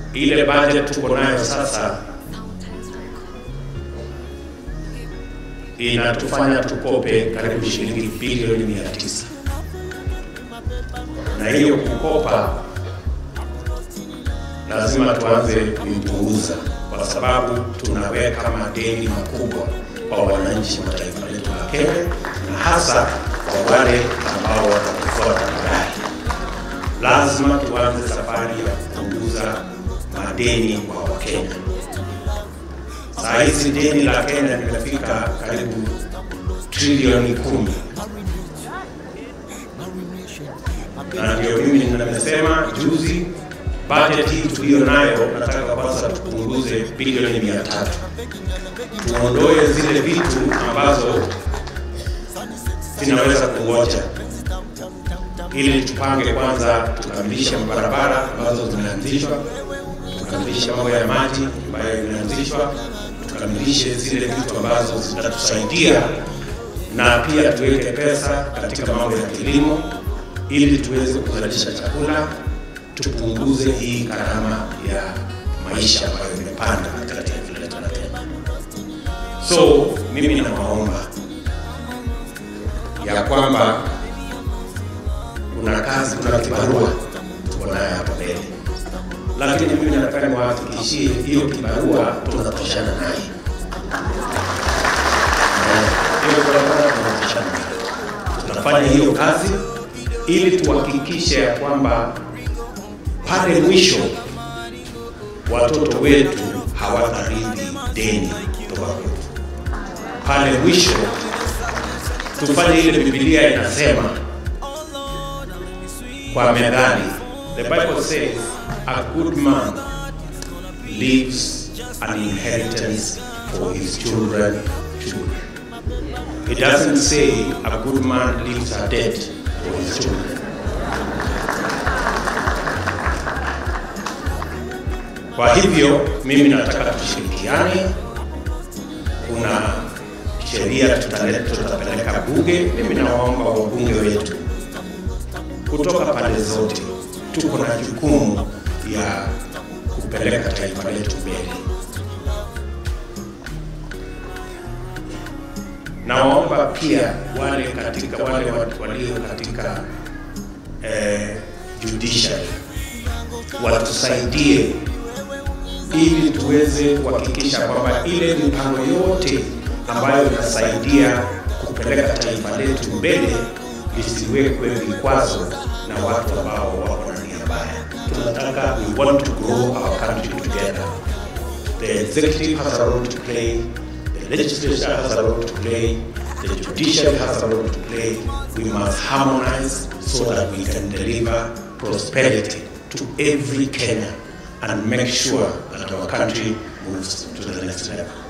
ile budget tuko nayo sasa inatufanya tukope karibu shilingi bilioni mia tisa na hiyo kukopa lazima tuanze kuipunguza kwa sababu tunaweka madeni makubwa kwa wananchi wa taifa letu la Kenya na hasa kwa wale ambao watatufuata baadaye. Lazima tuanze safari ya kupunguza madeni kwa Wakenya. Saa hizi deni la Kenya limefika karibu trilioni kumi na ndio mimi nimesema juzi, bajeti hii tuliyo nayo, nataka kwanza tupunguze bilioni mia tatu tuondoe zile vitu ambazo zinaweza kungoja, ili tupange kwanza, tukamilishe barabara ambazo zimeanzishwa, tukamilishe mambo ya maji ambayo imeanzishwa, tukamilishe zile vitu ambazo zitatusaidia, na pia tuweke pesa katika mambo ya kilimo ili tuweze kuzalisha chakula, tupunguze hii gharama ya maisha ambayo imepanda katika taifa letu la Kenya. So mimi nawaomba ya kwamba kuna kazi, kuna kibarua tuko nayo hapa mbele, lakini mimi nataka niwahakikishie hiyo kibarua tunatoshana naye. Hiyo barabara tunatoshana nayo. Tunafanya hiyo kazi ili tuhakikishe ya kwamba pale mwisho watoto wetu hawatarithi deni kutoka kwetu. Pale mwisho tufanye ile Biblia inasema kwa Methali, the Bible says a good man leaves an inheritance for his children children. It doesn't say a good man leaves a debt for his children. Kwa hivyo mimi nataka tushirikiane. Kuna sheria tutaleta, tutapeleka bunge. Mimi nawaomba wabunge wetu kutoka pande zote, tuko na jukumu ya kupeleka taifa letu mbele. Nawaomba pia wale katika wale watu walio katika eh, judiciary watusaidie ili tuweze kuhakikisha kwamba ile mipango yote ambayo inasaidia kupeleka taifa letu mbele lisiwekwe vikwazo na watu ambao wako na nia mbaya. Tunataka, we want to grow our country together. The executive has a role to play, the legislature has a role to play, the judiciary has a role to play. We must harmonize so that we can deliver prosperity to every Kenyan and make sure that our country moves to the next level.